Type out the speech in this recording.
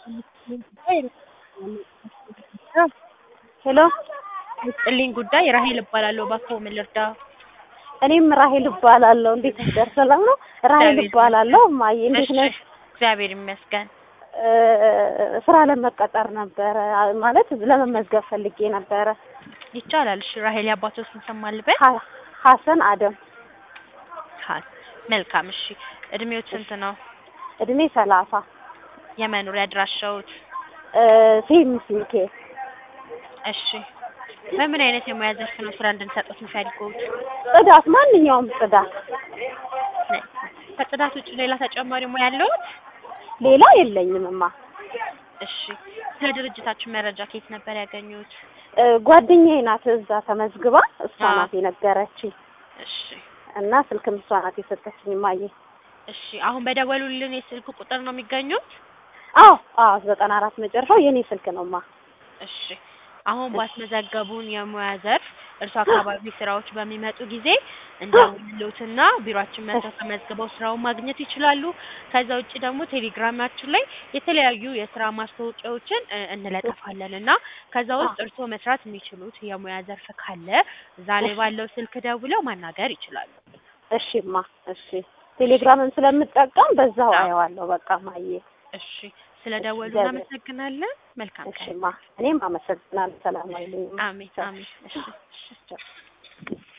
ሄሎ ይስጥልኝ ጉዳይ ራሄል እባላለሁ። እባክዎ ምን ልርዳ? እኔም ራሄል እባላለሁ። እንዴት ነሽ? ሰላም ነው? ራሄል እግዚአብሔር እባላለሁ። እማዬ እንዴት እሺ፣ ነሽ? እግዚአብሔር ይመስገን። እ ስራ ለመቀጠር ነበረ ማለት ለመመዝገብ ፈልጌ ነበረ። ይቻላል። እሺ፣ ራሄል የአባቶ ስም ስም አልበል? ሀ- ሀሰን አደም ሀ- መልካም። እሺ፣ እድሜዎት ስንት ነው? እድሜ ሰላሳ የመኖሪያ አድራሻዎት? እ ሴምስ ሚካኤል እሺ፣ በምን አይነት የሙያ ዘርፍ ነው ስራ እንድንሰጡት የሚፈልጉት? ጽዳት፣ ማንኛውም ጽዳት። ከጽዳት ውጭ ሌላ ተጨማሪ ሙያ ያለዎት? ሌላ የለኝም እማ። እሺ፣ ስለ ድርጅታችን መረጃ ከየት ነበር ያገኙት? እ ጓደኛዬ ናት እዛ ተመዝግባ እሷ አዎ። ናት የነገረችኝ እሺ እና ስልክም እሷ ናት የሰጠችኝ እማዬ። እሺ፣ አሁን በደወሉልን የስልክ ቁጥር ነው የሚገኙት? አዎ አዎ ዘጠና አራት መጨረሻው የኔ ስልክ ነው እማ። እሺ አሁን ባስመዘገቡን የሙያ ዘርፍ እርሱ አካባቢ ስራዎች በሚመጡ ጊዜ እንደውልሎትና ቢሮአችን መጥተው ተመዝግበው ስራውን ማግኘት ይችላሉ። ከዛ ውጭ ደግሞ ቴሌግራማችን ላይ የተለያዩ የስራ ማስታወቂያዎችን እ እንለጥፋለን እና ከዛ ውስጥ እርስዎ መስራት የሚችሉት የሙያ ዘርፍ ካለ እዛ ላይ ባለው ስልክ ደውለው ማናገር ይችላሉ። እሺ እማ እሺ። ቴሌግራምን ስለምጠቀም በዛው አዎ። አየዋለሁ። በቃ ማየ እሺ ስለ ደወሉ እግዚአብሔር- እናመሰግናለን። መልካም እሺ ቀን። እማ እኔም አመሰግናለሁ። ሰላም ዋይልኝ። አሜን አሜን። እሺ እሺ